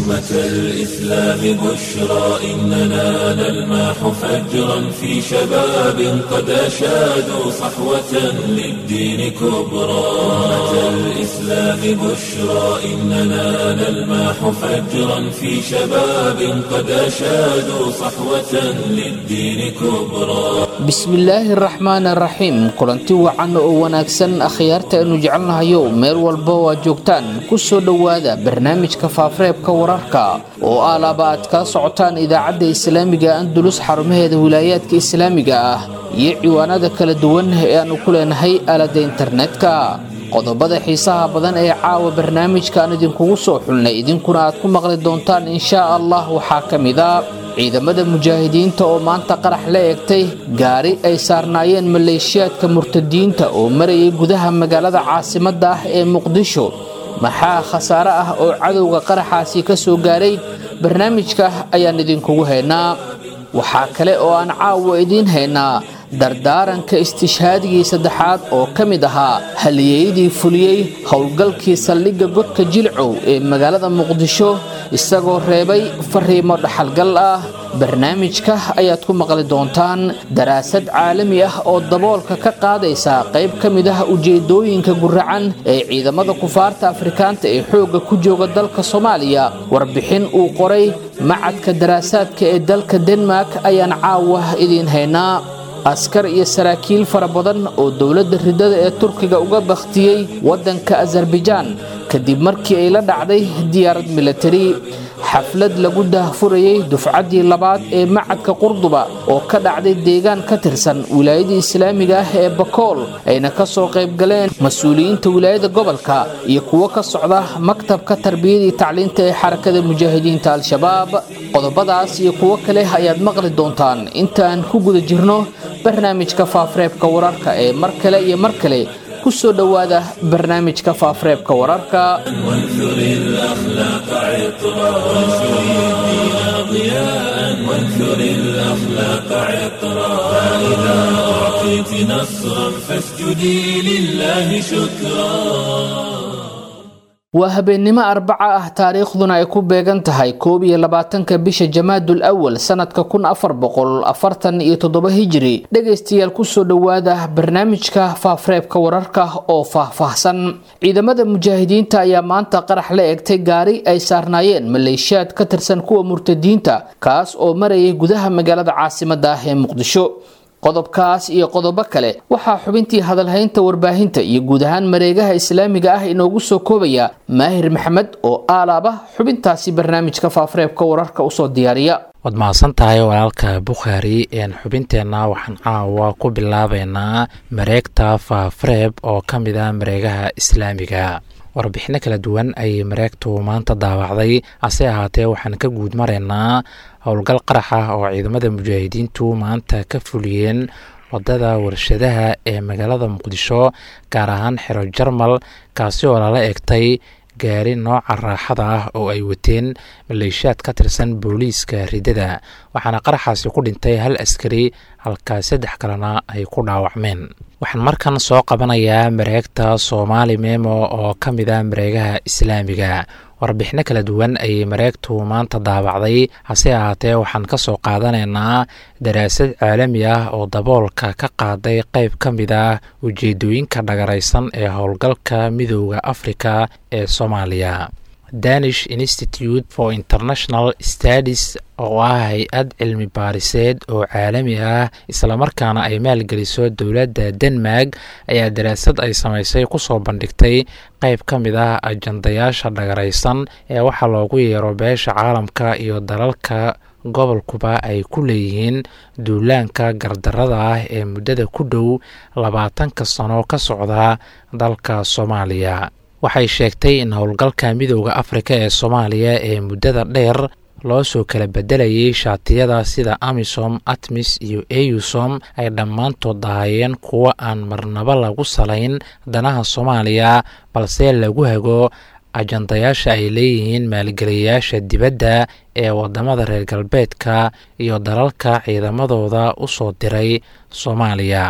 أمة الإسلام بشرى إننا نلمح فجرا في شباب قد أشادوا صحوة للدين كبرى أمة الإسلام بشرى إننا نلمح فجرا في شباب قد أشادوا صحوة للدين كبرى bismillaahi araxmaan araxiim kulanti wacan oo wanaagsan akhyaarta aynu jecelnahayo meel walba oo aad joogtaan ku soo dhowaada barnaamijka faafareebka wararka oo alaaba aad kala socotaan idaacadda islaamiga andulus xarumaheeda wilaayaadka islaamiga ah iyo ciwaanada kala duwan ee aanu ku leenahay aalada internetka qodobada xiisaha badan ee caawa barnaamijka aan idinkugu soo xulnay idinkuna aad ku maqli doontaan inshaa allah waxaa ka mid a ciidamada mujaahidiinta oo maanta qarax la eegtay gaari ay saarnaayeen maleeshiyaadka murtadiinta oo marayay gudaha magaalada caasimadda ah ee muqdisho maxaa khasaare ah oo cadowga qaraxaasi ka soo gaaray barnaamijka ayaan idinkugu haynaa waxaa kale oo aan caawa idiin haynaa dardaaranka istishhaadigii saddexaad oo ka mid ahaa halyeeyadii fuliyey howlgalkii saldhigga godka jilcow ee magaalada muqdisho isagoo reebay fariimo dhaxalgal ah barnaamijka ayaad ku maqli doontaan daraasad caalami ah oo daboolka ka qaadaysa qayb ka mid ah ujeedooyinka guracan ee ciidamada kufaarta afrikaanta ee xoogga ku jooga dalka soomaaliya warbixin uu qoray macadka daraasaadka ee dalka denmark ayaan caawa idiin haynaa askar iyo saraakiil fara badan oo dowladda ridada ee turkiga uga bakhtiyey waddanka azarbajaan kadib markii ay la dhacday diyaarad militari xaflad lagu daahfurayey dufcaddii labaad ee macadka qurduba oo ka dhacday deegaan ka tirsan wilaayadii islaamiga ah ee bakool ayna ka soo qaybgaleen mas-uuliyiinta wilaayada gobolka iyo kuwo ka socda maktabka tarbiyadii tacliinta ee xarakada mujaahidiinta al-shabaab qodobadaas iyo kuwo kale ayaad maqli doontaan intaan ku guda jirno barnaamijka faafareebka wararka ee mar kale iyo mar kale ku soo dhowaada barnaamijka faafareebka wararka وانثر الأخلاق عطرا وانشر الدين ضياء وانثر الأخلاق عطرا فإذا أعطيت نصرا فاسجدي لله شكرا waa habeennimo arbaca ah taariikhduna ay ku beegan tahay koob iyo labaatanka bisha jamaadul awal sanadka kun afar boqol afartan iyo toddoba hijiri dhegaystayaal kusoo dhowaada barnaamijka faafreebka wararka oo faahfaahsan ciidamada mujaahidiinta ayaa maanta qarax la eegtay gaari ay saarnaayeen maleeshiyaad ka tirsan kuwa murtadiinta kaas oo marayay gudaha magaalada caasimada ah ee muqdisho qodobkaas iyo qodobo kale waxaa xubintii hadalhaynta warbaahinta iyo guud ahaan mareegaha islaamiga ah inoogu soo koobaya maahir maxamed oo aalaaba xubintaasi barnaamijka faafareebka wararka usoo diyaariya waad mahadsan tahay walaalka bukhaari xubinteenna waxaan caawa ku bilaabeynaa mareegta faafareeb oo ka mid a mareegaha islaamiga warbixino kala duwan ayay mareegtu maanta daawacday hase ahaatee waxaan ka guud maraynaa howlgal qarax ah oo ciidamada mujaahidiintu maanta ka fuliyeen wadada warshadaha ee magaalada muqdisho gaar ahaan xero jarmal kaasi oo lala eegtay gaari nooca raaxada ah oo ay wateen maleeshiyaad ka tirsan booliiska ridada waxaana qaraxaasi ku dhintay hal askari halka saddex kalena ay ku dhaawacmeen waxaan markan soo qabanayaa mareegta soomaali memo oo ka mid a mareegaha islaamiga warbixino kala duwan ayay mareegtu maanta daabacday hase ahaatee waxaan ka soo qaadanaynaa daraasad caalami ah oo daboolka ka qaaday qayb ka mid ah ujeedooyinka dhagaraysan ee howlgalka midooda afrika ee soomaaliya danish institute for international studies oo ah hay-ad cilmi baariseed oo caalami ah islamarkaana ay maalgeliso dowladda denmark ayaa daraasad ay samaysay kusoo bandhigtay qayb ka mid ah ajandayaasha dhagaraysan ee waxaa loogu yeero beesha caalamka iyo dalalka gobolkuba ay ku leeyihiin duulaanka gardarada ah ee muddada ku dhow labaatanka sano ka socda dalka soomaaliya waxay sheegtay in howlgalka midooda afrika ee soomaaliya ee muddada dheer loo soo kala bedelayay shaatiyada sida amisom atmis iyo eusom ay dhammaantood ahaayeen kuwo aan marnabo lagu salayn danaha soomaaliya balse lagu hago ajandayaasha ay leeyihiin maalgeliyayaasha dibadda ee wadamada reer galbeedka iyo dalalka ciidamadooda u soo diray soomaaliya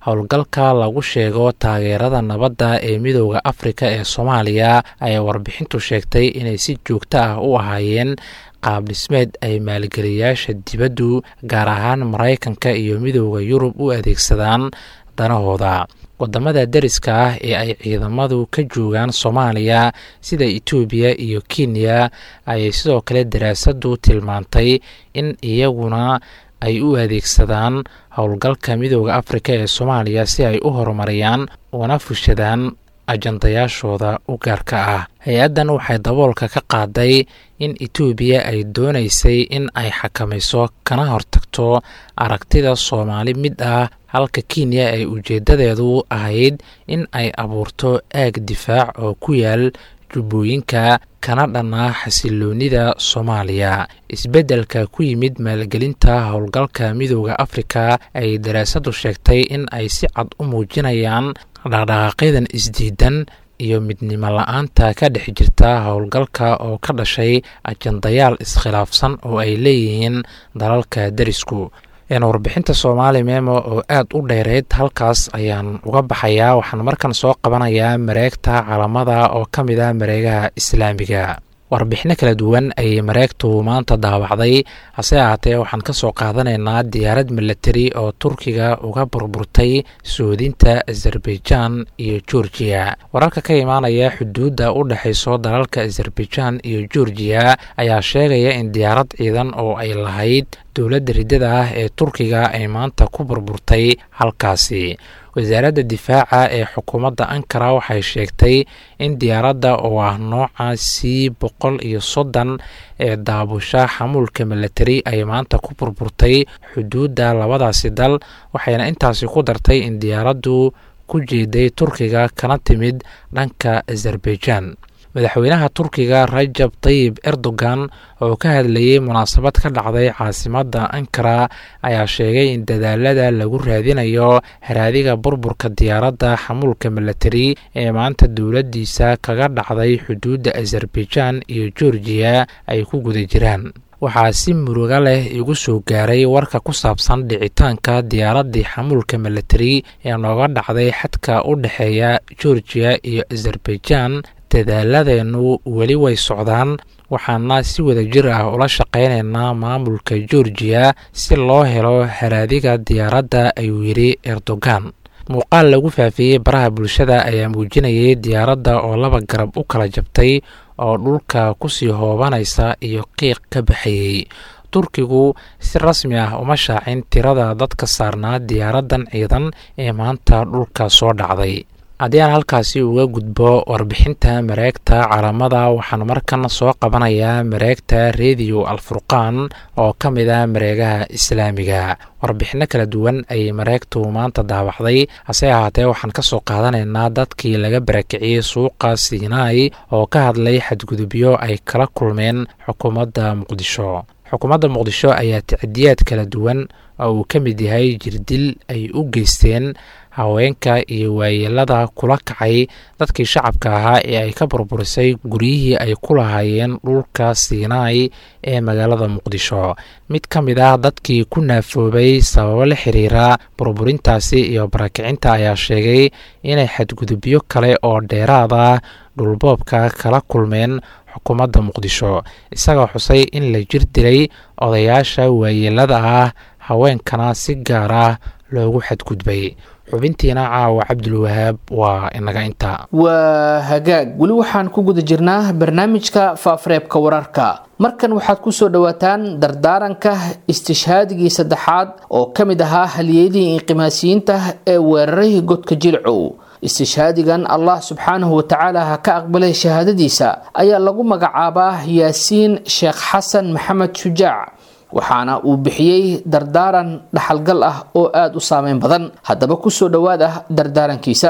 howlgalka lagu sheego taageerada nabadda ee midooda afrika ee soomaaliya ayaa warbixintu sheegtay inay si joogto ah u ahaayeen qaab dhismeed ay maalgeliyaasha dibaddu gaar ahaan maraykanka iyo midooda yurub u adeegsadaan danahooda wadamada deriska ah ee ay ciidamadu ka joogaan soomaaliya sida etoobiya iyo kenya ayay sidoo kale daraasadu tilmaantay in iyaguna ay u adeegsadaan howlgalka midooda afrika ee soomaaliya si ay u horumariyaan una fushadaan ajandayaashooda u gaarka ah hay-addan waxay daboolka ka qaaday in etoobiya ay doonaysay in ay xakamayso kana hortagto aragtida soomaali mid ah halka kenya ay ujeeddadeedu ahayd in ay abuurto aag difaac oo ku yaal jubbooyinka kana dhanna xasiloonida soomaaliya isbeddelka ku yimid maalgelinta howlgalka midooda afrika ay daraasadu sheegtay in ay si cad u muujinayaan dhaqdhaqaaqyadan isdiidan iyo midnimo la-aanta ka dhex jirta howlgalka oo ka dhashay ajandayaal iskhilaafsan oo ay leeyihiin dalalka derisku warbixinta soomaali memo oo aad u dheereyd halkaas ayaan uga baxayaa waxaan markan soo qabanayaa mareegta calamada oo ka mid ah mareegaha islaamiga warbixino kala duwan ayay mareegtu maanta daawacday hase ahaatee waxaan ka soo qaadanaynaa diyaarad milatari oo turkiga uga burburtay soodinta azerbaijan iyo georgiya wararka ka imaanaya xuduudda u dhexayso dalalka azerbaijan iyo georgiya ayaa sheegaya in diyaarad ciidan oo ay lahayd dowladda riddada ah ee turkiga ay maanta ku burburtay halkaasi wasaaradda difaaca ee xukuumadda ankara waxay sheegtay in diyaaradda oo ah nooca c boqol iyo soddon ee daabusha xamuulka milatari ay maanta ku burburtay xuduudda labadaasi dal waxayna intaasi ku dartay in diyaaraddu ku jeeday turkiga kana timid dhanka azerbaijan madaxweynaha turkiga rajab tayib erdogan oo ka hadlayay munaasabad ka dhacday caasimadda ankara ayaa sheegay in dadaalada lagu raadinayo haraadiga burburka diyaaradda xamuulka milatari ee maanta dowladdiisa kaga dhacday xuduudda azerbaijan iyo georgiya ay ku guda jiraan waxaa si muruga leh igu soo gaaray warka ku saabsan dhicitaanka diyaaraddii xamuulka milatari ee nooga dhacday xadka u dhexeeya georgiya iyo azerbaijan dadaaladeennu weli way socdaan waxaana si wada jir ah ula shaqaynaynaa maamulka georgiya si loo helo haraadiga diyaaradda ayuu yidhi erdogan muuqaal lagu faafiyey baraha bulshada ayaa muujinayay diyaaradda oo laba garab u kala jabtay oo dhulka kusii hoobanaysa iyo qiiq ka baxayey turkigu si rasmi ah uma shaacin tirada dadka saarnaa diyaaraddan ciidan ee maanta dhulka soo dhacday haddii aan halkaasi uga gudbo warbixinta mareegta calamada waxaan markan soo qabanayaa mareegta rediyo alfurqaan oo ka mid ah mareegaha islaamiga warbixino kala duwan ayay mareegtu maanta daawacday hase ahaatee waxaan ka soo qaadanaynaa dadkii laga barakiciyey suuqa siinaai oo ka hadlay xadgudubyo ay kala kulmeen xukuumadda muqdisho xukuumadda muqdisho ayaa tacdiyaad kala duwan oo uu ka mid yahay jirdil ay u geysteen haweenka iyo waayeelada kula kacay dadkii shacabka ahaa ee ay ka burburisay guryihii ay ku lahaayeen dhulka siinaai ee magaalada muqdisho mid ka mid ah dadkii ku naafoobay sababo la xiriira burburintaasi iyo barakicinta ayaa sheegay inay xadgudubyo kale oo dheeraad ah dhulboobka kala kulmeen xukuumadda muqdisho isagoo xusay in la jir dilay odayaasha waayeelada ah haweenkana si gaar ah loogu xadgudbay xubintiina caawa cabdulwahaab waa inaga intaa waa hagaag weli waxaan ku guda jirnaa barnaamijka faafareebka wararka markan waxaad ku soo dhowaataan dardaaranka istishhaadigii saddexaad oo ka mid ahaa halyeedihii inqimaasiyiinta ee weeraray godka jilcow istishhaadigan allah subxaanahu watacaala ha ka aqbalay shahaadadiisa ayaa lagu magacaabaa yaasiin sheekh xasan maxamed shujaac waxaana uu bixiyey dardaaran dhaxalgal ah oo aada u saameyn badan haddaba kusoo dhowaada dardaarankiisa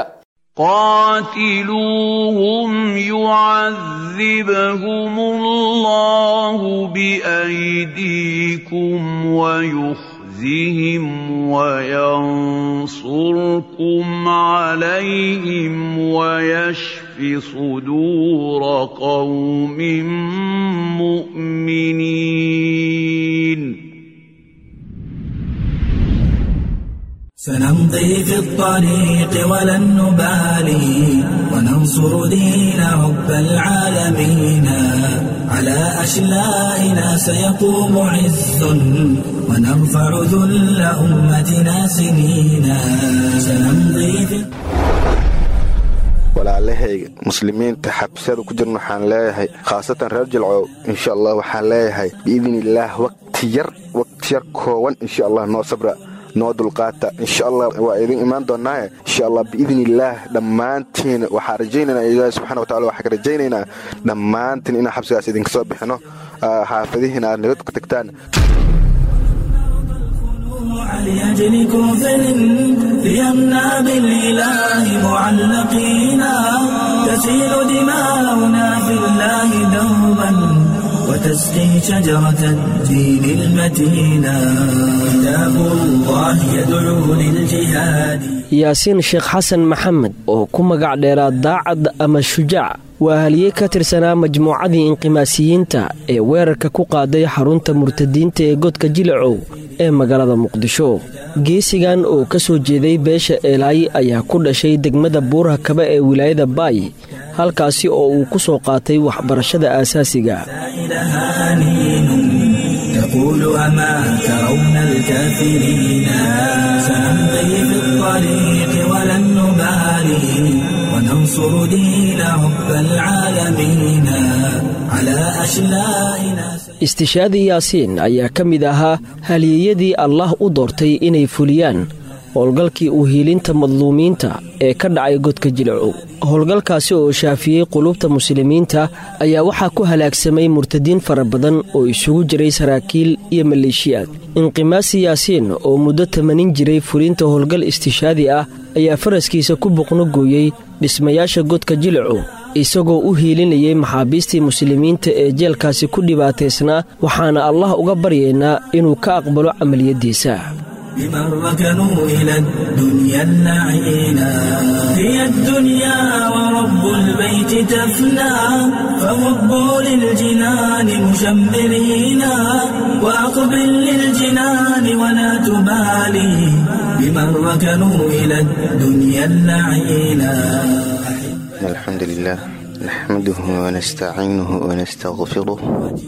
قاتلوهم يعذبهم الله بأيديكم ويخزهم وينصركم عليهم ويشف صدور قوم مؤمنين فنم سنمضي في الطريق ولن نبالي وننصر دين رب العالمين على أشلائنا سيقوم عز ونرفع ذل أمتنا سنينا سنمضي في walaalahayga muslimiinta xabsiyada ku jirna waxaan leeyahay khaasatan reer jilcow insha allah waxaan leeyahay biidniillaah waqti yar waqti yar kooban insha allah noo sabra noo dulqaata insha allah waa idin imaan doonaaye insha allah biidniillaah dhammaantiin waxaa rajaynaynaa ilaahi subxana wa tacala waxaa ka rajaynaynaa dhammaantiin inaan xabsigaas idinka soo bixino xaafadihiina aad nabad ku tagtaan لأجل كفر ليمنع بالإله معلقينا تسيل دماؤنا في الله دوبا وتسقي شجرة الدين المتينا كتاب الله يدعو للجهاد yaasiin sheekh xasan maxamed oo ku magac dheeraa daacad ama shujaac waa haliye ka tirsanaa majmuucadii inqimaasiyiinta ee weerarka ku qaaday xarunta murtadiinta ee godka jilacow ee magaalada muqdisho geesigan oo ka soo jeeday beesha eelaay ayaa ku dhashay degmada buuraha kaba ee wilaayada baay halkaasi oo uu ku soo qaatay waxbarashada aasaasiga تقول أما ترون الكافرين سنمضي في الطريق ولن نبالي وننصر دين رب العالمين على أشلائنا istishaadii yaasiin ayaa ka mid ahaa haliyeyadii allah u doortay inay fuliyaan howlgalkii u hiilinta madluumiinta ee ka dhacay godka jilcow howlgalkaasi oo shaafiyey qulubta muslimiinta ayaa waxaa ku halaagsamay murtadiin fara badan oo isugu jiray saraakiil iyo maleeshiyaad inqimaasi yaasiin oo muddo tamanin jiray fulinta howlgal istishaadi ah ayaa faraskiisa ku boqno gooyey dhismayaasha godka jilcow isagoo u hiilinayay maxaabiistii muslimiinta ee jeelkaasi ku dhibaataysnaa waxaana allah uga baryaynaa inuu ka aqbalo camaliyaddiisa بمن ركنوا إلى الدنيا اللعينا هي الدنيا ورب البيت تفنى فوبوا للجنان مشمرين وأقبل للجنان ولا تبالي بمن ركنوا إلى الدنيا اللعينا الحمد لله نحمده ونستعينه ونستغفره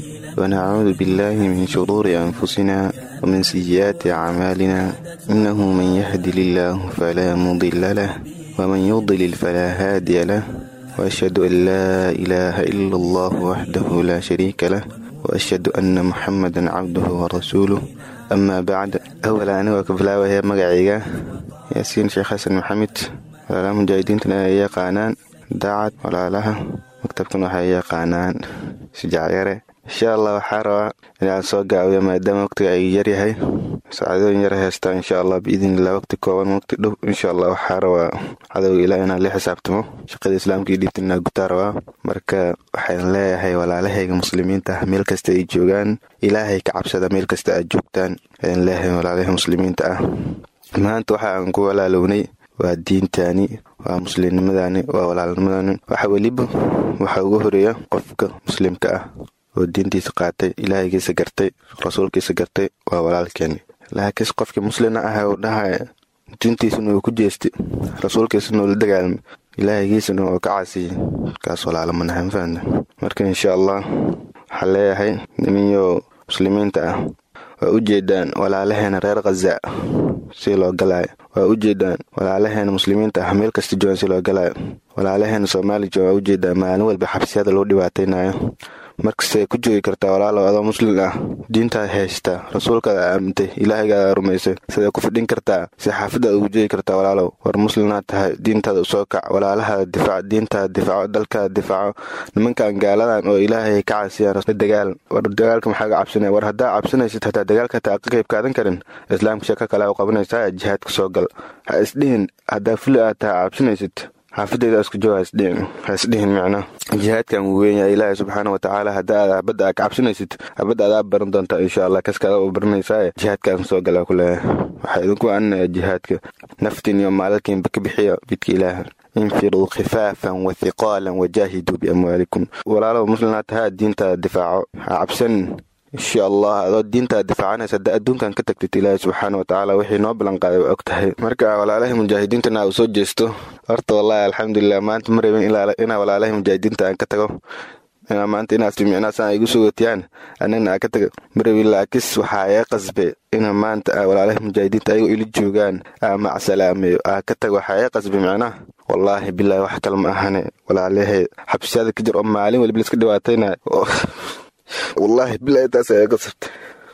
ونعوذ بالله من شرور أنفسنا ومن سيئات أعمالنا إنه من يهد الله فلا مضل له ومن يضلل فلا هادي له وأشهد أن لا إله إلا الله وحده لا شريك له وأشهد أن محمدا عبده ورسوله أما بعد أولا أنا وكفلا وهي مقعيقة ياسين شيخ حسن محمد ولا مجاهدين تنا قانان daacad walaalaha maktabkan waxay yaqaanaan shujaacyare insha allah waxaa rabaa inaan soo gaabiyo maadaama waqtiga ay yaryahay saacadooyin yar heystaa insha allah biidnillah waqti kooban waqti dhow insha allah waxaa rabaa cadowga ilaa inaan la xisaabtamo shaqada islaamka iyo dhiibta inaa gutaa rabaa marka waxaan leeyahay walaalahayga muslimiinta ah meel kasta ay joogaan ilaahay ka cabsada meel kasta aad joogtaan ayaan leeyahay walaalaha muslimiinta ah maanta waxa aan ku walaalownay waa diintaani waa muslimnimadani waa walaalnimadani waxa weliba waxaa ugu horeeya qofka muslimka ah oo diintiisa qaatay ilaahaygiisa gartay rasuulkiisa gartay waa walaalkeeni laakiinse qofkii muslina ah uu dhahaya diintiisana uu ku jeestay rasuulkiisana uu la dagaalmay ilaahaygiisana uu ka casiyay kaas walaalomanahan fahna marka insha allah waxaa leeyahay niminyo muslimiinta ah waa u jeedaan walaalaheena reer khaza si loo galaayo waa u jeedaan walaalaheena muslimiinta ah meel kasta joogan si loo galaayo walaalaheena soomaali jooga waa u jeedaan maalin walba xabsiyada loo dhibaataynayo markastay ku joogi kartaa walaalow adoo muslim ah diintaad haystaa rasuulkaada aamintay ilaahaygaada rumaysay siday ku fidhin kartaa si xaafadaad ugu joogi kartaa walaalow war muslimnaad tahay diintaada usoo kac walaalahaada difaac diintaada difaaco dalkaada difaaco nimankan gaaladan oo ilaahay ka casiyaan dagaal war dagaalka maxaa ga cabsanaya war haddaa cabsanaysid hataa dagaalka taa ka qayb kaadan karin islaamka sheeko kale u qabanaysaa jihaadka soo gal ha isdhihin haddaa fuli aad tahay cabsanaysid xaafadeyda isku joog hasdhihin ha isdhihin micna jihaadkan wuu weynyahay ilaahay subxaana wa tacaala hadda aad habadda aa ka cabsanaysid habadda adaa baran doontaa insha allah kaskaada u baranaysaa jihaadkaan soo galaa ku leeyahay waxaa idinku anaya jihaadka naftiin iyo maalalkiinba ka bixiya bidka ilaaha infiruu khifaafan wa hiqaalan wajaahiduu biamwaalikum walaalow muslimnaa tahaa diintaada difaaco ha cabsanin insha allah adoo diintaa difaacanaysa hadda adduunkan ka tagtid ilaahay subxaana watacaala wixii noo ballan qaaday waa og tahay marka walaalahay mujaahidiintana uu soo jeesto horta wallahi alxamdulilah maanta ma rabin inaa walaalahay mujaahidiinta aan ka tago inaa maanta inaas micnaasaan igu sugotiyaan anagna aa ka taga ma rabin laakis waxaa ee qasbe ina maanta walaalahay mujaahidiinta ayagoo ili joogaan aa macsalaameeyo aa ka tago waxaa ee qasbe micnaha wallaahi bilaahi wax kale ma ahane walaalahay xabsiyada ka jir oo maalin waliba liska dhibaatayna wallaahi bilaahi taas ayaa qasabtay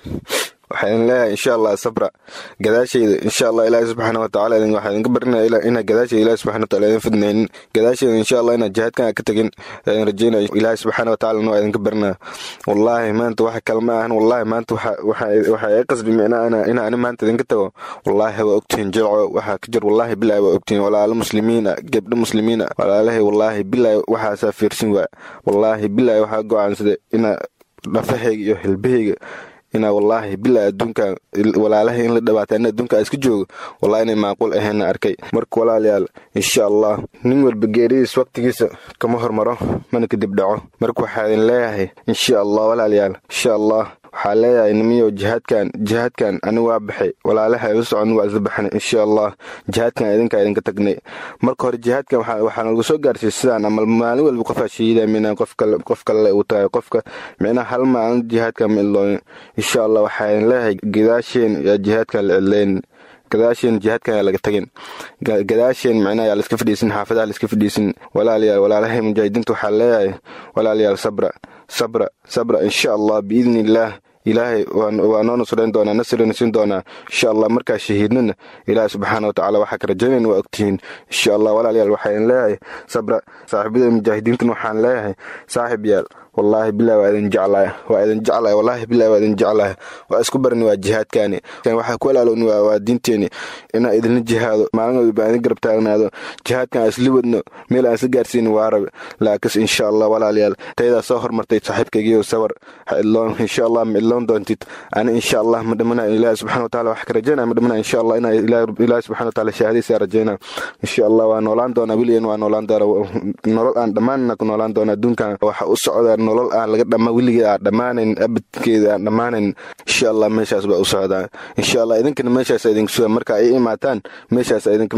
waxaan leeyahay insha allah sabra gadaashayda insha allah ilaahi subxaana watacaala waxaa idinka barinaya inaa gadaashayda ilahi subxana wataala idin fidnaynin gadaashayda insha allah inaa jihaadkan ka tagin aan rajeynaya ilaahi subxaana watacaala waa idinka barinaya wallaahi maanta wax kale ma ahan wallaahi maanta waxaa ii qasbi micnaa ina ani maanta idinka tago wallaahi waa ogtihiin jilco waxaa ka jir wallaahi bilaahi waa ogtihiin walaalo muslimiina gebdho muslimiina walaalahay wallaahi bilaahi waxaasaa fiirsin waa wallaahi bilaahi waxaa go-aansaday inaa dhafahayga iyo hilbahayga inaa wallaahi bilaa adduunka walaalahay in la dhawaata ana adduunka iska joogo wallahi inay macquul aheenna arkay marka walaalayaal insha allah nin walba geeridiis waqtigiisa kama hormaro mana kadib dhaco marka waxaa idin leeyahay insha allah walaalayaal insha allah waxaa leeyahay nimiyow jihaadkan jihaadkan ani waa baxay walaalaha ilu socon waa isla baxnay insha allah jihaadkan idinkaa idinka tagnay marka hore jihaadkan waxaa nagu soo gaarsiiyey sidaan ama maalin walba qofaa shahiida mina qof kale uu tahay qofka micnaha hal maalin jihaadkan ma ilooyin insha allah waxaa idin leeyahay gadaasheen yaa jihaadkan la cidlayn gadaasheen jihaadkan yaa laga tagin gadaasheen micnaha yaa laiska fadhiisin xaafadaha laiska fadhiisin walaalayaal walaalahay mujaahidiinta waxaa leeyahay walaalayaal sabra sabra sabra insha allah biidni illaah ilaahay waa noo nusrayn doonaa nasrina siin doonaa insha allah markaa shahiidnana ilaahay subxaana watacaala waxaa ka rajaynayna waa ogtihiin insha allah walaalayaal waxaa idin leeyahay sabra saaxiibada mujaahidiintan waxaan leeyahay saaxib yaal wallaahi bilahi waa idin jeclahay waa idin jeclahay wallaahi bilahi waa idin jeclahay waa isku barni waa jihaadkaani waxaa ku walaalowni waa diinteeni inaa idinla jihaado maalin walba baan idin garab taagnaado jihaadkan aan isla wadno meel aan isla gaarsiini waa rabe laakis insha allah walaalayaal tayadaa soo hormartay saaxiibkaygiiyo sabar ha idloon insha allah ma idloon doontid ani insha allah ma dhamana ilaahi subxana wataala wax ka rajaynaya ma dhamana insha allah inaa ilaahi subxana wataala shahaadaysa rajaynaa insha allah waa noolaan doonaa weligan waa noolaan doonaa nolol aan dhammaanna ku noolaan doonaa adduunkan waxa u socdaa nolol aan laga dhama weligeed aan dhammaanayn abadkeeda aan dhammaanayn insha allah meeshaas baa u socdaa insha allah idinkana meeshaas idinku suga marka ay imaataan meeshaas idinka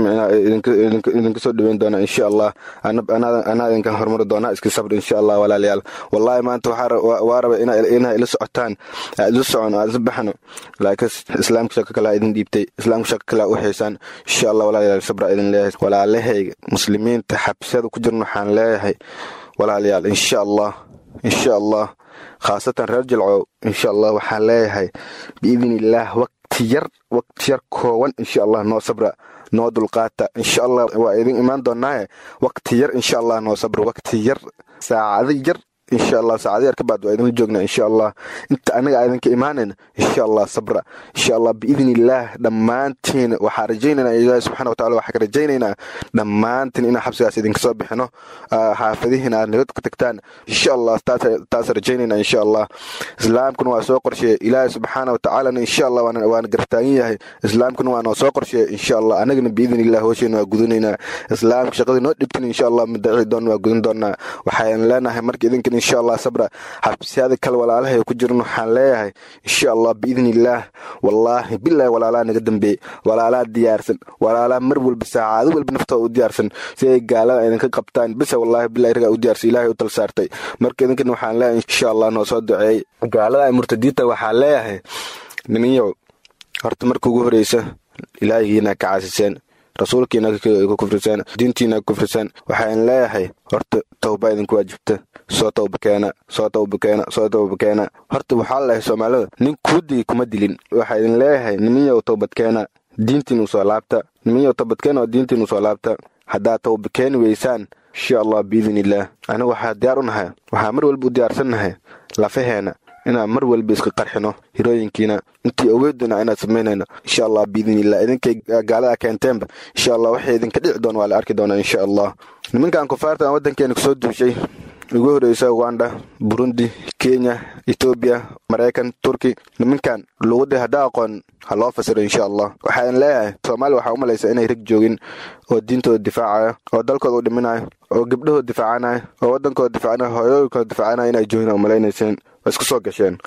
idinka soo dhaweyn doonaa insha allah anaa idinka horumari doonaa iska sabr insha allah walaalayaal wallahi maanta waa raba inaa ila socotaan aad ila socon aad isla baxno laakiin islaamka shako kale idin dhiibtay islaamka shako kale u haysaan insha allah walaalayaal sabra idin leeyahay walaalahayga muslimiinta xabsiyada ku jirna waxaan leeyahay walaalayaal insha allah insha allah khaasatan reer jilcow insha allah waxaan leeyahay biidn illaah waqti yar waqti yar kooban insha allah noo sabra noo dulqaata insha allah waa idin imaan doonaaye waqti yar insha allah noo sabra waqti yar saacado yar insha allah saacado yar ka baad waa idinla joognaa insha allah inta anaga idinka imaanayna insha allah sabra insha allah biidn illaah dhammaantiin waxaa rajaynaynaa ilaahi subxana wataala waxaa ka rajaynaynaa dhammaantiin inaan xabsigaas idinka soo bixino xaafadihiina aad nabad ku tagtaan insha allah taas rajaynaynaa insha allah islaamkuna waa soo qorsheeye ilaahi subxaana watacaalana insha allah waana gartaagan yahay islaamkuna waa noo soo qorsheeye insha allah anagana biidn illah hoosheena waa gudanaynaa islaamka shaqadii noo dhibtin insha allah madaci doon waa gudan doonaa waxaan leenahay marka idinkan insha allah sabra xabsiyada kale walaalahay ku jiran waxaan leeyahay insha allah biidn illaah wallaahi bilaahi walaalaa naga dambeeyey walaalaa diyaarsan walaalaa mar walba saacado walba naftooda u diyaarsan si ay gaalada idinka qabtaan bisa wallaahi bilahi ragaa u diyaarsan ilaahay u tal saartay marka idinkan waxaan leeyahay insha allah noo soo duceeyey gaalada ay murtadiinta waxaan leeyahay niminyow horta marka ugu horeysa ilaahigiina ka caasiseen rasuulkiina ku kufriseen diintiina ku kufriseen waxaan leeyahay horta towba idinku waajibta soo towba keena soo towba keena soo towba keena horta waxaa leeyahay soomaalida nin kuu digi kuma dilin waxaa idin leeyahay niminyow towbad keena diintiinu soo laabta niminyow towbad keena oo diintiinu soo laabta haddaad towba keeni weysaan insha allah biidn illaah aniga waxaa diyaar u nahay waxaa mar walba u diyaarsannahay lafaheena inaan mar walba iska qarxino hirooyinkiina intii ogeyduna inaad samaynayno insha allah biidn illah idinkay gaalada keenteenba insha allah waxay idinka dhici doon waa la arki doonaa insha allah nimankan kufaarta aan waddankeena kusoo duushay ugu horeysa uganda burundi kenya etoobiya maraykan turki nimankan luuqadii haddaa aqoon ha loo fasiro insha allah waxaan leeyahay soomaaliya waxaa u malaysa inay rag joogin oo diintooda difaacaya oo dalkooda u dhiminayo oo gabdhahooda difaacanayo oo waddankooda difaacanayo hooyooyinkooda difaacanayo inay joogin oo malaynayseen waa isku soo gasheen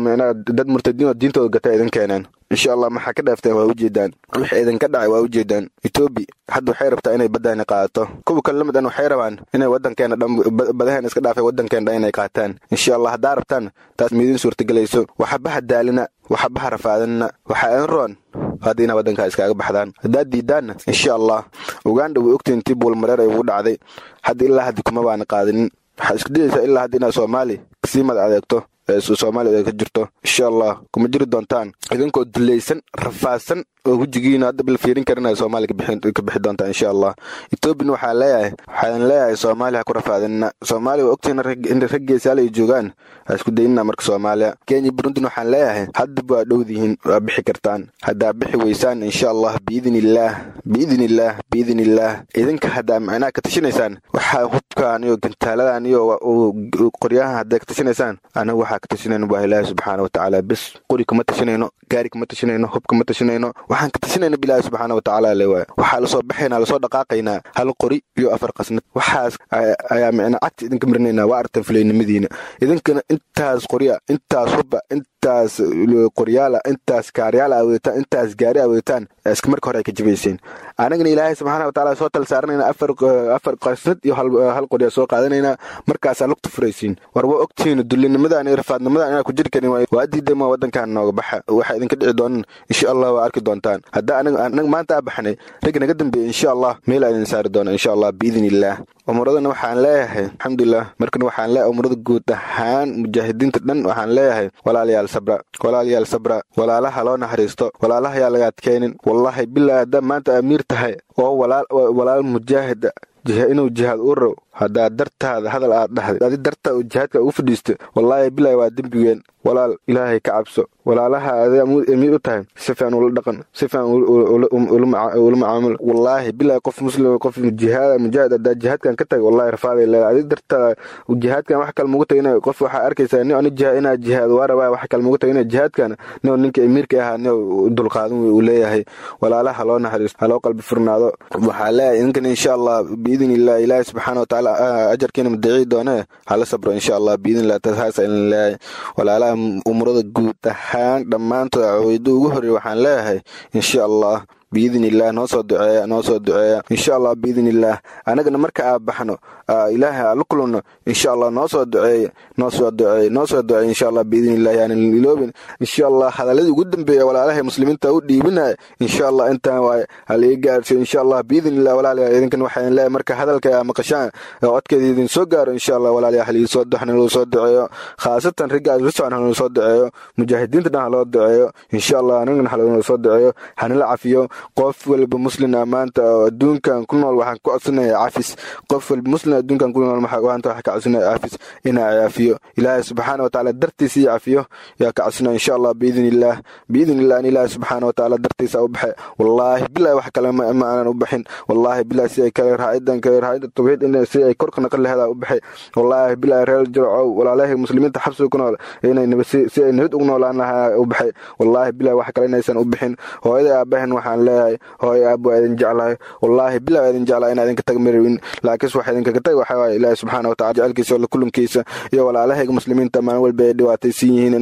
dad murtadiin oo diintooda gata idin keeneen insha allah maxaa ka dhaafteen waa ujeedaan wixii idinka dhacay waa ujeedaan etoobiya hadda waxay rabtaa inay baddaani qaadato kuwa kale lamid an waxay rabaan inay wadankeena dhan badaheena iska dhaafay wadankeena dhan inay qaataan insha allah haddaa rabtaan taas miidin suurtagelayso waxabaha daalina waxabaha rafaadinna waxaa idin roon hadda inaa waddankaa iskaaga baxdaan haddaad diidaanna insha allah uganda way ogtiin intii buulmareer ay ugu dhacday hadda ilaa haddi kuma baana qaadinin waxaa isku dayaysaa ilaa hadda inaad soomaali kasii mad adeegto soomaaliya ka jirto insha allah kuma jiri doontaan idinkoo dulaysan rafaadsan oo hujigiina hadda bal fiirin karin ay soomaaliya ka bixi doontaan insha allah etoobiyana waxaa leeyahay waxaan leeyahay soomaaliya ha ku rafaadinna soomaaliya waa ogtihiin in rag geesaal ay joogaan ha isku daynina marka soomaaliya kenya burundina waxaan leeyahay haddaba waa dhowdihiin waa bixi kartaan haddaa bixi weysaan insha allah biidin illaah biidin illaah biidin illaah idinka haddaa macnaha ka tashinaysaan waxaa hubkaan iyo gantaaladan iyo qoryahan haddaa ka tashinaysaan anagu waxaa ka tashinayno waa ilaahi subxaana watacaala bis qori kama tashinayno gaari kama tashinayno hub kama tashinayno waxaan ka tashinayna bilaahi subxaana watacaala le waay waxaa lasoo baxaynaa lasoo dhaqaaqaynaa hal qori iyo afar qasnad waxaas ayaa micna cagta idinka marinaynaa waa artan fulaynimadiina idinkana intaas qorya intaas hubba intaas qoryaala intaas kaaryaala aweetaan intaas gaari aweetaan iska marka hore ay ka jabayseen anagana ilaahay subxaana watacaala soo tal saaranayna afar afar qasnad iyo hal qorya soo qaadanaynaa markaasaa lugta furaysiin war waa ogtihiin dullinimadan iyo rafaadnimadan inaa ku jiri karin waa diidama wadankan nooga baxa waxaa idinka dhici doonan insha allah waa arki doontaan hadda anaga maanta aa baxnay ragga naga dambeeya insha allah meelaa idin saari doona insha allah biidin illaah umuradana waxaan leeyahay alxamdulilah markana waxaan leeyahay umurada guud ahaan mujaahidiinta dhan waxaan leeyahay walaalayaal sabra walaalayaal sabra walaalaha loo naxariisto walaalaha yaa laga adkaynin wallaahi bilaa haddaa maanta amiir tahay oo walaal mujaahida inuu jihaad u row haddaa dartaada hadal aad dhahday adi dartaa uu jihaadka ugu fadhiisto wallaahi bilaahi waa dembigeen walaal ilaahay ka cabso walaalaha aday amiir u tahay si fiican ula dhaqan si fiican ula macaamul wallaahi bilaahi qof muslim qof jihaad mujaahid haddaa jihaadkan ka tagay wallahi rafaaday leedahay adi dartaa jihaadkan wax kale mugu tagay qof waxaa arkaysaa nin ani jihaad inaa jihaad waa rabaa wax kale mugu tagay jihaadkan nin ninka amiirka ahaa nin dulqaadan uu leeyahay walaalaha loo naxariisto haloo qalbi furnaado waxaa leeyahay idinkan insha allah biidin illah ilaahi subxaana watacaala ajarkiina madaciyi doone hala sabro insha allah biidin illah taas ilin leeyahay walaalaha umurada guud ahaan dhammaantood caweydo ugu horreey waxaan leeyahay insha allah biidin illaah noo soo duceeya noo soo duceeya insha allah biidin illaah anagana marka aa baxno ilaahay aa la kulunno insha allah noo soo duceeya noo soo duceeya noo soo duceeya insha allah biidin illaah yaanan iloobin insha allah hadaladii ugu dambeeya walaalahay muslimiinta u dhiibinaya insha allah intaan waay halii gaarsiyo insha allah biidin illah walaalayaa idinkan waxaan leeyahay marka hadalka aa maqashaan codkeeda idin soo gaaro insha allah walaalayaa halii soo duxna loo soo duceeyo khaasatan ragga aad socon haloo soo duceeyo mujaahidiinta dhan haloo duceeyo insha allah anagana haloo soo duceeyo hanala cafiyo qof walba muslina maanta oo adduunkan ku nool waxaan ku codsanaya cafis qof walba muslim adduunkan ku nool maanta waxaan ka codsanaya cafis inaa cafiyo ilaahay subxaana watacaala dartiisa iyo cafiyo yaa ka codsanaya insha allah biidin illaah biidin illah in ilaahay subxaana watacaala dartiisa u baxay wallaahi bilahi wax kale ma aanan u baxin wallaahi bilahi si ay kale raacidan kale raacida tawxiid in si ay korka naqan laheedaa u baxay wallaahi bilahi reer jircow walaalahay muslimiinta xabsiga ku nool inay si ay nabad ugu noolaan lahaa u baxay wallaahi bilahi wax kale inaysan u bixin hooyada aabahan waxaan leeyahay hooy aab waa idin jeclahay wallaahi bilah waa idin jeclahay inaa idinka tag marawin laakiinse waxa idinkaga tag waxa waaye ilaahi subxaana watacala jecelkiisa oo la kulankiisa iyo walaalahayga muslimiinta maalin walba ay dhibaataysan yihiin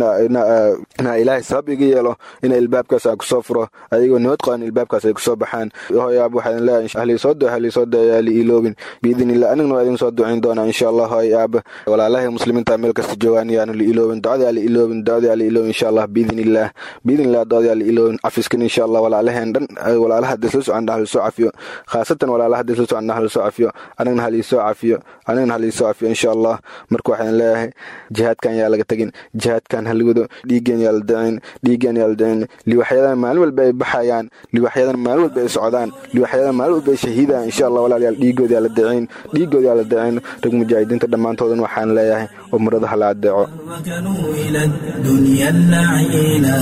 inaa ilaahay sabab iga yeelo ina ilbaabkaas aa kusoo furo ayagoo nabad qaban ilbaabkaas ay kusoo baxaan hooy aab waxaa idin leeyahay ahlii soo duce ahlii soo duce yaa li iloobin biidin illah anigna waa idin soo ducayn doonaa insha allah hooy aab walaalahay muslimiinta meel kasta joogaan yaanu li iloobin ducada yaa li iloobin ducada yaa li iloobin insha allah biidin illah biidin illah ducada yaa li iloobin cafiskan insha allah walaalaheen dhan walaalaha hadda isla socon hal soo cafiyo khaasatan walaalaha hadda isla socon hal soo cafiyo anigana hal soo cafiyo anigana hal soo cafiyo insha allah marka waxaan leeyahay jihaadkan yaa laga tagin jihaadkan hal wado dhiigeen yaa la dacin dhiigeen yaa la dacin liwaxyadan maalin walba ay baxayaan liwaxyadan maalin walba ay socdaan liwaxyadan maalin walba ay shahiidaan insha allah walaalayaal dhiigood yaa la dacin dhiigood yaa la dacin rag mujaahidiinta dhammaantoodan waxaan leeyahay umrada hala adeeco ركنوا إلى الدنيا اللعينا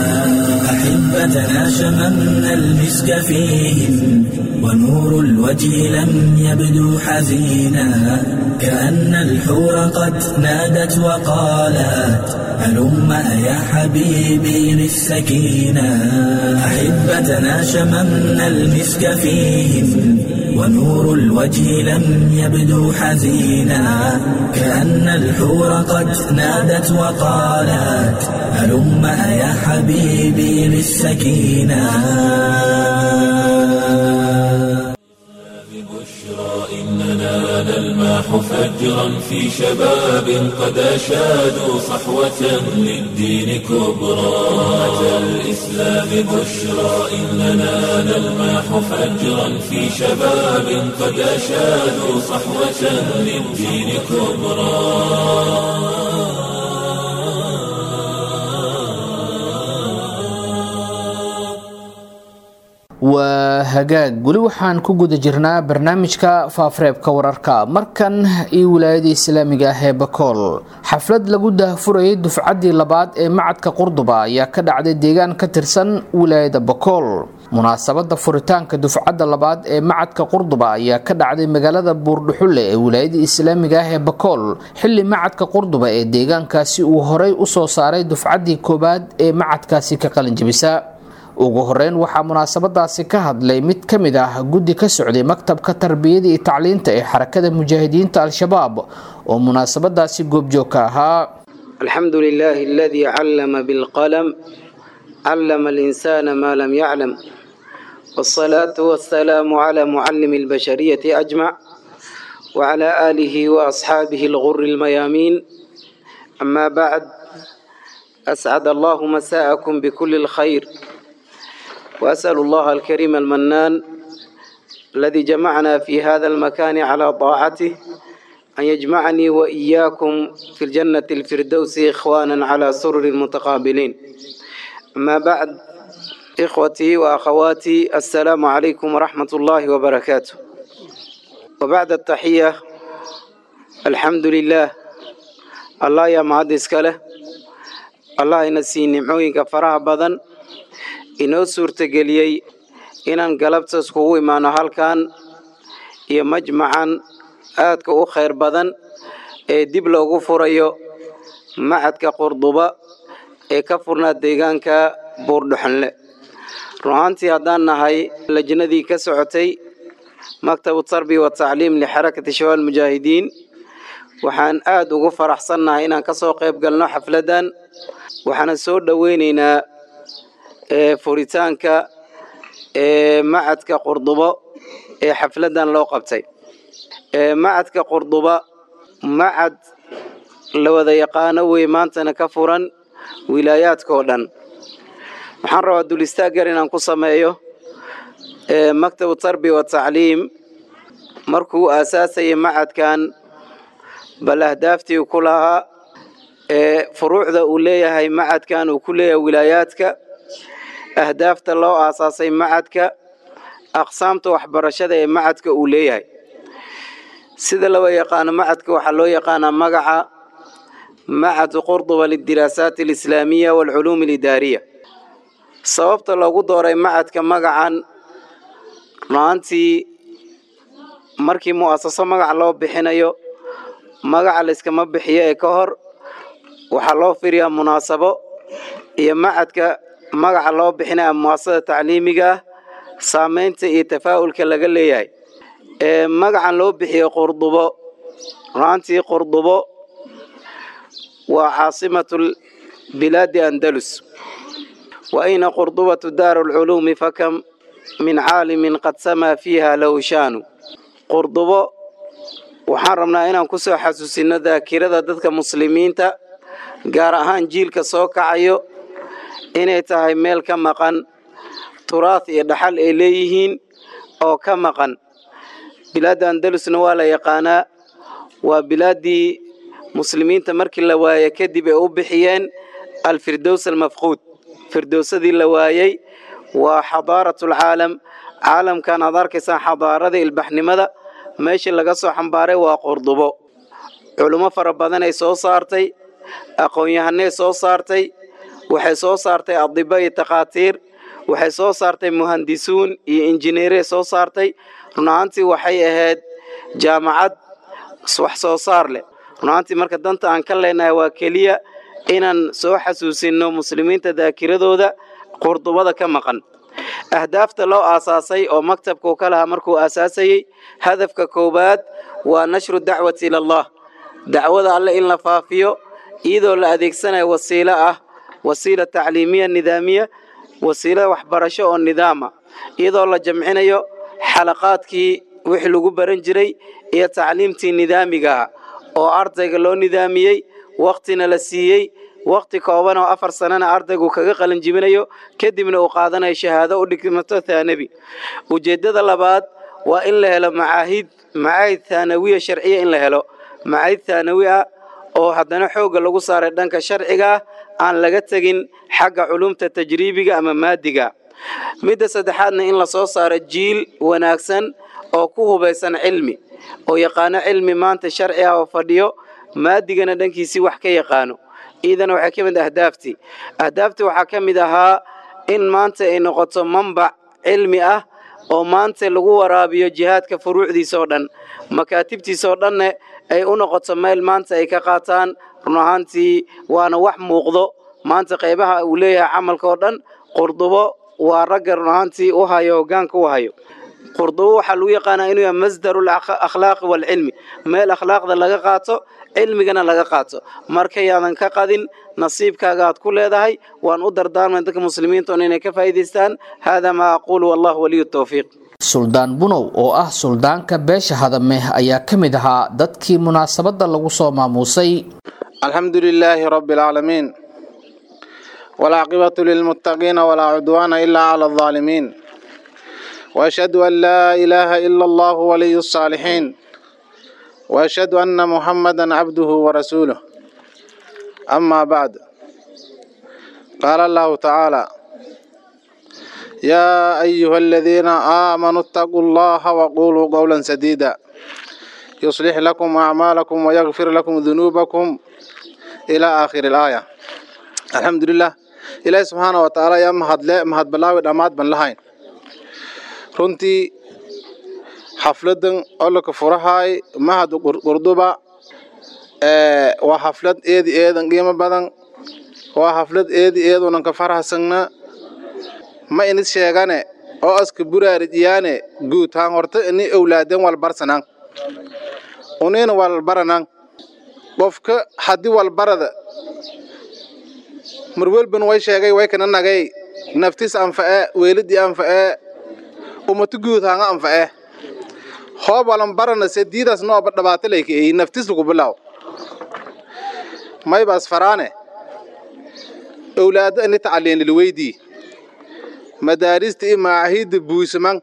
أحبتنا شممنا المسك فيهم ونور الوجه لم يبدو حزينا كأن الحور قد نادت وقالت هلم يا حبيبي للسكينة أحبتنا شممنا المسك فيهم ونور الوجه لم يبدو حزينا كأن الحور قد نادت وقالت هلم يا حبيبي للسكينة بشرى إننا نلمح فجرا في شباب قد أشادوا صحوة للدين كبرى أتى الإسلام بشرى إننا نلمح فجرا في شباب قد أشادوا صحوة للدين كبرى waa hagaag weli waxaan ku guda jirnaa barnaamijka faafareebka wararka markan iyo wilaayada islaamiga ah ee bakool xaflad lagu daahfurayay dufcaddii labaad ee macadka qurduba ayaa ka dhacday deegaan ka tirsan wilaayada bakool munaasabada furitaanka dufcadda labaad ee macadka qurduba ayaa ka dhacday magaalada buurdhuxulle ee wilaayada islaamiga ah ee bakool xili macadka qurduba ee deegaankaasi uu horay usoo saaray dufcaddii koowaad ee macadkaasi ka qalinjabisa ugu horeyn waxaa munaasabadaasi ka hadlay mid ka mid ah guddi ka socday maktabka tarbiyada iyo tacliinta ee xarakada mujaahidiinta al-shabaab oo munaasabadaasi goobjoog ka ahaa الحمد لله الذي علم بالقلم علم الإنسان ما لم يعلم والصلاة والسلام على معلم البشرية أجمع وعلى آله وأصحابه الغر الميامين أما بعد أسعد الله مساءكم بكل الخير وأسأل الله الكريم المنان الذي جمعنا في هذا المكان على طاعته أن يجمعني وإياكم في الجنة الفردوس إخوانا على سرر متقابلين أما بعد إخوتي وأخواتي السلام عليكم ورحمة الله وبركاته وبعد التحية الحمد لله الله يا معد إسكاله الله ينسي نعوينك فرح بدن inoo suurtageliyey inaan galabta iskugu imaano halkan iyo majmacan aadka u khayr badan ee dib loogu furayo macadka qurduba ee ka furnaa deegaanka buurdhuxanle run ahaantii haddaan nahay lajnadii ka socotay maktabu tarbiya watacliim lixarakati shabaab mujaahidiin waxaan aada ugu faraxsannahay inaan kasoo qayb galno xafladdan waxaana soo dhoweyneynaa furitaanka ee macadka qurdubo ee xafladan loo qabtay macadka qurduba macad la wada yaqaano wey maantana ka furan wilaayaadka oo dhan waxaan rabaa dul istaaggar inaan ku sameeyo maktabu tarbiya watacliim markuu aasaasayay macadkan bal ahdaaftii ku lahaa ee furuucda uu leeyahay macadkan uu ku leeyahay wilaayaadka ahdaafta loo aasaasay macadka aqsaamta waxbarashada ee macadka uu leeyahay sida laba yaqaano macadka waxaa loo yaqaanaa magaca macad qurduba lidiraasaat alislaamiya waalculuum alidaariya sababta loogu dooray macadka magacan runaantii markii mu'asaso magaca loo bixinayo magaca layskama bixiyo ee ka hor waxaa loo firiyaa munaasabo iyo macadka magaca loo bixinaya muasasada tacliimiga ah saameynta iyo tafaa'ulka laga leeyahay ee magacan loo bixiyo qurdubo runaantii qurdubo waa caasimatu bilaadi andalus wa ayna qurdubatu daaru lculuumi fakam min caalimin qad samaa fiiha lahu shaanu qurdubo waxaan rabnaa inaan kusoo xasuusino daakirada dadka muslimiinta gaar ahaan jiilka soo kacayo inay tahay meel ka maqan turaah iyo dhaxal ay leeyihiin oo ka maqan bilaadda andalusna waa la yaqaanaa waa bilaaddii muslimiinta markii la waaye kadib ay u bixiyeen alfirdows almafquud firdowsadii la waayey waa xadaaratlcaalam caalamkan aad arkaysaan xadaarada ilbaxnimada meeshii laga soo xambaaray waa qurdubo culummo fara badanay soo saartay aqoon-yahanay soo saartay waxay soo saartay adiba iyo takhaatiir waxay soo saartay muhandisuun iyo injineerey soo saartay runahaantii waxay ahayd jaamacad wax soo saar leh runahaantii marka danta aan ka leenahay waa keliya inaan soo xasuusinno muslimiinta daakiradooda qurdubada ka maqan ahdaafta loo aasaasay oo maktabkuu ka lahaa markuu aasaasayey hadafka koowaad waa nashru dacwati ilallah dacwada alle in la faafiyo iyadoo la adeegsanayo wasiilo ah wasiila tacliimiya nidaamiya wasiilo waxbarasho oo nidaama iyadoo la jamcinayo xalaqaadkii wixii lagu baran jiray iyo tacliimtii nidaamigaah oo ardayga loo nidaamiyey wakhtina la siiyey wakhti kooban oo afar sanana ardaygu kaga qalin jibinayo kadibna uu qaadanayo shahaado u dhigmato thaanabi ujeeddada labaad waa in la helo macaahid macaahid thaanawiya sharciya in la helo macaahid thaanawi ah oo haddana xoogga lagu saaray dhanka sharciga ah aan laga tegin xagga culumta tajriibiga ama maadiga midda saddexaadna in la soo saaro jiil wanaagsan oo ku hubaysan cilmi oo yaqaano cilmi maanta sharci ah oo fadhiyo maadigana dhankiisii wax ka yaqaano iidana waxay ka mid ahdaaftii ahdaaftii waxaa ka mid ahaa in maanta ay noqoto mambac cilmi ah oo maanta lagu waraabiyo jihaadka furuucdiisa oo dhan makaatibtiisa oo dhanne ay u noqoto meel maanta ay ka qaataan run ahaantii waana wax muuqdo maanta qaybaha uu leeyahay camalka oo dhan qurdubo waa ragga run ahaantii u hayo hoggaanka u hayo qurdubo waxaa lagu yaqaanaa inuu yahay masdaru akhlaaqi waalcilmi meel akhlaaqda laga qaato cilmigana laga qaato markayaadan ka qadin nasiibkaaga aad ku leedahay waan u dardaarmay dadka muslimiinta on inay ka faa'iidaystaan haadaa maa aquulu wallahu waliyu tawfiiq suldaan bunow oo ah suldaanka beesha hadame ayaa ka mid ahaa dadkii munaasabadda lagu soo maamuusay alxamdu lilaahi rabbi alcaalamiin walcaaqibatu lilmuttaqiina walaa cudwaana ilaa cala aldaalimiin وأشهد أن لا إله إلا الله ولي الصالحين وأشهد أن محمدا عبده ورسوله أما بعد قال الله تعالى يا أيها الذين آمنوا اتقوا الله وقولوا قولا سديدا يصلح لكم أعمالكم ويغفر لكم ذنوبكم إلى آخر الآية الحمد لله إلهي سبحانه وتعالى يا مهد لا مهد بلاوي دمات بن لهين runtii xafladan ololka furahaay mahad qurduba waa xaflad eedi eedan qiimo badan waa xaflad eedi eedunan ka farahsagna ma inis sheegane oo aska buraarijiyaane guud haan horta ini owlaaden walbarsanan unina walbaranan qofka haddii walbarada marwelban way sheegay way kana nagay naftis anfa'e weelidii anfa'e umatu guud hanga anfa'e hoob walan barana sediidaas nooba dhabaata layka eeyi naftis lagu bilaw maybaas faraane owlaado ini tacaliin lilweydii madaarista iyo macaahidda buusaman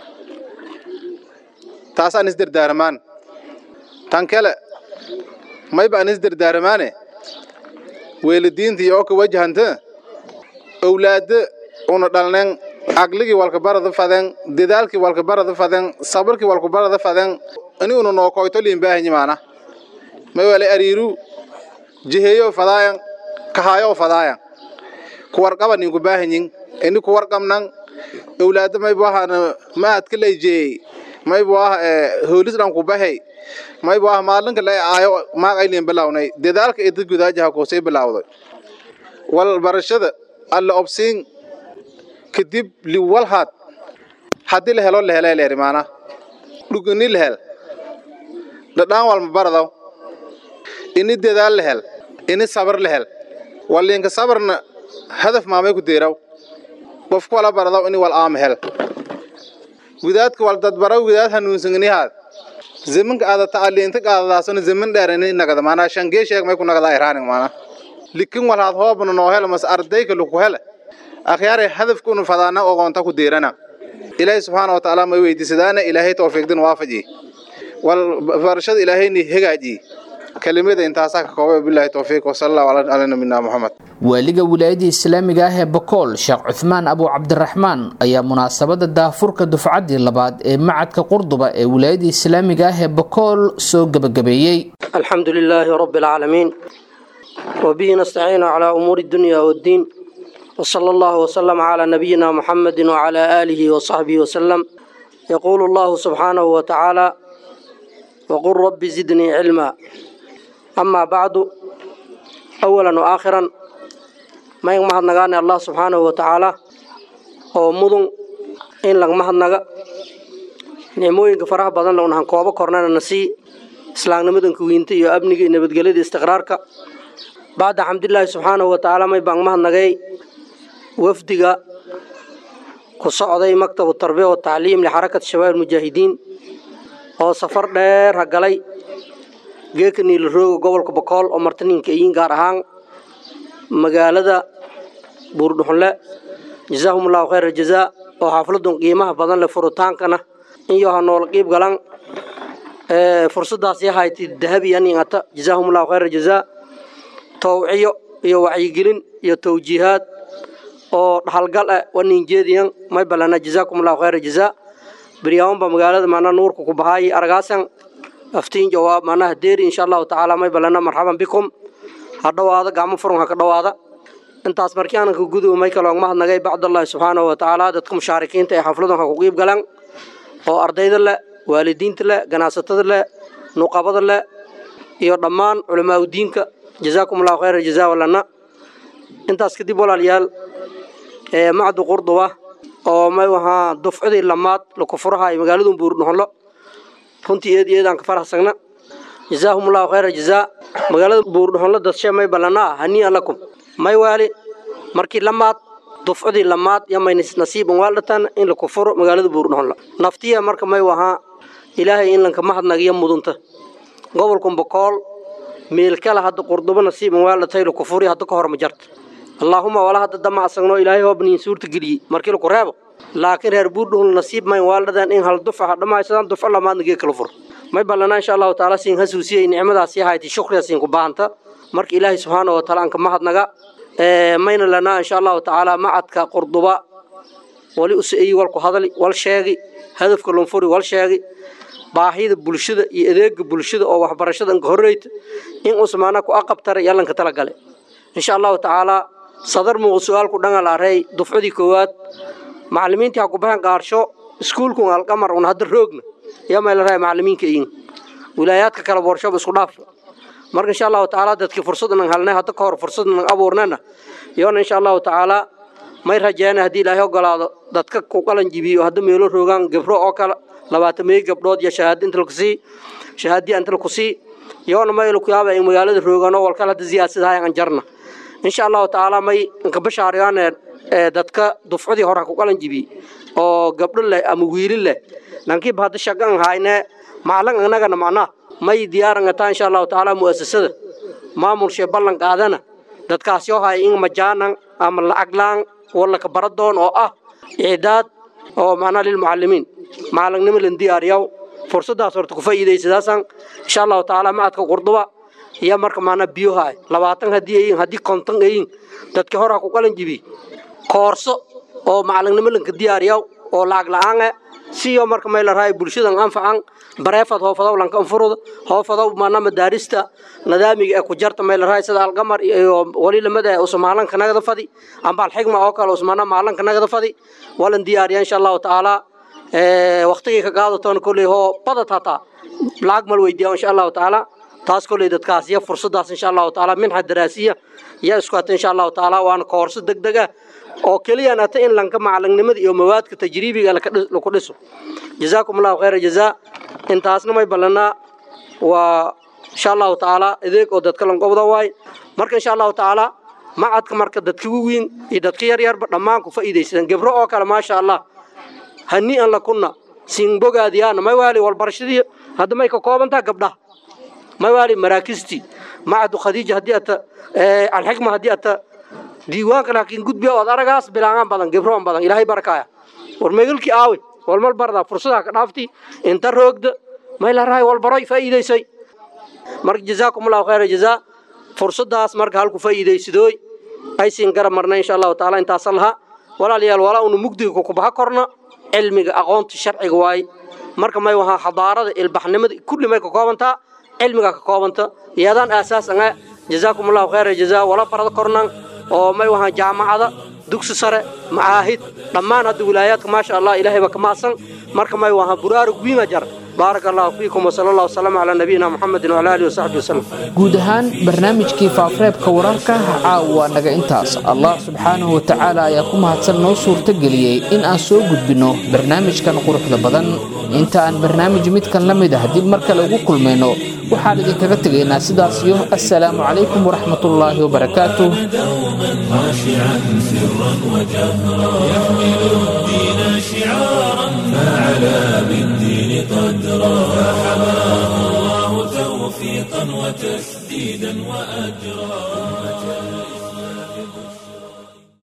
taas aan isdardaaramaan tan kale mayba aan isdardaaramaane weelidiinta iyo oo ka wajahanta owlaado una dhalneen caqligii walkabarada faden dadaalkii walkabarada faden sabarkii walkabarada faden ini una nookoyto liinbaahanyi maana may wale ariiru jiheeyo fadaayan kahaayo fadaayan kuwarqaba ninku baahanyin ini kuwarqabnan owlaado maybu ahana maadka layjeeyey maybu ah hoolis dhan kubahey maybu ah maalinka la aayo maaqayliin bilawnay dadaalka ida gudaajaha koosay bilawday wal barashada alla obsiin kadib liwalhaad haddii la helo la helay leeri maana dhugini la hel dhadhaan walma baradaw ini dadaal la hel ini sabar la hel waliinka sabarna hadaf maamay ku deeraw qofku wala baradaw ini wal aama hel widaadka wal dadbaraw widaad hanuunsangnihaad zamanka aada tacaliinta qaadadaasona zaman dheer ini nagada maanaa shangee sheeg may ku nagada iraaning maana likin walhaad hoobna noo hel mas ardayka laku hele akhyaare hadafkunu fadaana ogoonta ku deerana ilaahay subxaana wa tacaala may weydiisadaana ilaahay tawfiiqdin waafaji wal barashada ilaahayni hagaaji kelimada intaasaa ka koobay billahi tawfiiq wasala allahu calaa nabiyina muxamed waaliga wilaayadda islaamiga ah ee bokool sheekh cuthmaan abu cabdiraxmaan ayaa munaasabada daafurka dufcaddii labaad ee macadka qurduba ee wilaayadda islaamiga ah ee bokool soo gebagabeeyey alxamdu lilaahi rabbi alcaalamiin wabihi nastaciinu calaa umuuri dunya waddiin وصلى الله وسلم على نبينا محمد وعلى آله وصحبه وسلم يقول الله سبحانه وتعالى وقل رب زدني علما أما بعد awalan wa aakhiran mayn mahadnagaane allah subxaanahu wa tacaala oo mudun in laga mahadnaga nicmooyinka faraha badan la unahan koobo kornana na sii islaamnimadanka wiinta iyo amniga iyo nabadgelyada istiqraarka bacda xamdilaahi subxaanahu wa tacaala may baan mahadnagay wafdiga ku socday maktabu tarbiya wa tacliim lixarakat shabaab mujaahidiin oo safar dheer ha galay geeka niilarooga gobolka bokool oo martaninka iyiin gaar ahaan magaalada buurdhuxunle jazaahum allahu khayra jazaa oo xafladun qiimaha badan leh furitaankana iyo ha noola qiib galan fursadaas yahayti dahabi aningata jazaahum allahu khayra jazaa towciyo iyo wacyigelin iyo towjiihaad oo dhaxalgal ah wanin jeediyan may balana jazaakum allahu khayra jazaa beryaawonba magaalada maanaa nuurka ku bahaayi aragaasan aftiin jawaab maanaha deeri insha allahu tacaala may balana marxaban bikum ha dhowaada gacmo furun ha ka dhowaada intaas markii aanan ka guduba may kaloog mahadnagay bacdallahi subxaanahu wa tacaala dadka mushaarikiinta ee xafladan ha ku qiib galan oo ardayda leh waalidiinta leh ganacsatada leh nuqabada leh iyo dhammaan culamaauddiinka jazaakum allahu khayra jazaa walana intaas kadib walaalayaal ee macdu qurduba oo may wahaa dufcadii lamaad laku furahay magaaladu buurdhuxunlo runtii eed eedaan ka faraxsagna jazaahum allahu khayra jazaa magaalada buurdhuxunlo dadshe may ballanaa hanii'an lakum may waali markii lamaad dufcadii lamaad yamay nasiiban waaldhatan in laku furo magaalada buurdhuxunlo naftiya marka may wahaa ilaahay in lanka mahadnagiyo mudunta gobolkan bokool meelkala hadda qurdubo nasiiban waaldhatay laku furi hadda ka hor ma jarta allaahuma wala hadda dama asagno ilaahay hoobniin suurta geliyey markii laku reebo laakiin reer buurdhuxul nasiib mayn waaldhadan in hal dufa ha dhammaysadaan dufco lamaadna gee kala furo may ballanaa insha allahu tacaala siin hasuusiyey nicmadaasi hayti shukriya siin ku baahanta marka ilaahay subxaana wa taala anka mahadnaga mayna lanaa insha allahu tacaala macadka qurduba wali usaeyi walku hadali wal sheegi hadafka lunfuri wal sheegi baahida bulshada iyo adeega bulshada oo waxbarashada anka horreyta in usmaana ku aqabtara yalanka tala gale insha allahu tacaala sadar muuq su-aalku dhangal arey dufcadii koowaad macalimiintii ha ku baxeen qaarsho iskuulkun alqamar un hadda roogna yaa mayla rahay macalimiinka iyin wilaayaadka kale worshaba isku dhaaf marka insha allahu tacaala dadkii fursad nan halnay hadda ka hor fursad nan abuurnana yoona insha allahu tacaala may rajeena haddii ilaahay ogolaado dadka ku qalan jibiyo hadda meelo roogaan gabro oo kale labaatan meey gabdhood iyo shahaado inta laku sii shahaadiya inta laku sii yoona may laku yaaba in magaalada roogaan oo walkale hadda siyaasadahay aan jarna insha allahu tacaala may inka bashaariyaane dadka dufcadii hore ku qalan jibi oo gabdho leh ama wiili leh lankiiba hadda shagan hayne maclan annagana macnaa may diyaarangataa insha allahu tacaala mu'asasada maamulshee ballan qaadana dadkaasi oo hay in majaanan ama lacaglaan wallaka baradoon oo ah icdaad oo macnaa lilmucalimiin macalangnimo lan diyaariyaw fursadaas horta ku faa'iidaysadaasaan insha allahu tacaala macadka qurduba iyo marka macnaa biyohaay labaatan haddii ayin haddii konton ayin dadkii hore ha ku qalan jibi koorso oo macalangnimo lanka diyaariyaw oo lacag la-aan eh siyo marka may la rahay bulshadan anfacan bareefad hoofadow lanka anfuruda hoofadow maana madaarista nadaamiga ee ku jarta may la rahay sida alqamar iyo wali lamada usmaalanka nagada fadi amba alxigma oo kale usmaana maalanka nagada fadi walan diyaariya insha allahu tacaala waqtigii ka qaadatoona kolley hoo badad hataa lacag mal weydiiya insha allahu tacaala taas kolley dadkaas iyo fursadaas insha allahu tacaala minxa daraasiya yaa isku hata insha allahu tacaala waana koorso deg deg ah oo keliyaan hata in lanka macalanimada iyo mawaadka tajriibiga laku dhiso jazaakum allahu khayra jazaa intaasna may ballanaa waa insha allahu tacaala adeeg oo dadka lanqobda waay marka insha allahu tacaala macadka marka dadka waweyn iyo dadka yaryarba dhammaan ku faa'iidaysadaan gebro oo kale maasha allah hanii'an lakunna siin bogaadiyaana may waali walbarashadii hadda may ka koobantaa gabdhaha may waali maraakistii macadu khadiija haddii ata alxikma haddii ata diiwaanka laakiin gudbiya ood aragaas bilaangaan badan gebroon badan ilaahay barakaaya war megalkii aawe walmal bardaa fursadaha ka dhaafti inta roogda may la rahay walbaroy faa'iidaysay marka jazaakum allahu khayra jazaa fursadaas marka halku faa'iidaysadooy aysiin garab marna insha allahu tacaala intaasa lahaa walaalayaal walaa unu mugdiga kukubaha korna cilmiga aqoonta sharciga waaye marka may wahaa xadaarada ilbaxnimada kulli may ka koobantaa cilmiga ka koobanta iyadaan aasaas anga jazaakum allahu khayra jazaa wala barada kornan oo may wahaa jaamacada dugsi sare macaahid dhammaan hadda wilaayaadka maasha allah ilaahayba ka maasan marka may wahaa buraarug wiima jar baaraka allahu fiikum wasala allah wasalama calaa nabiyina muxamedin wacala alihi wasaxbi wasalam guud ahaan barnaamijkii faafreebka wararka caawa naga intaas allah subxaanahu wa tacaala ayaa ku mahadsan noo suurtageliyey in aan soo gudbinno barnaamijkan quruxda badan inta aan barnaamij midkan la mid ah dib mar kale ugu kulmayno waxaan idinkaga tegaynaa sidaas iyo assalaamu calaykum waraxmatullaahi wabarakaatuh خاشعا سرا وجهرا يحمل الدين شعارا فعلى بالدين قدرا فحماه الله توفيقا وتسديدا وأجرا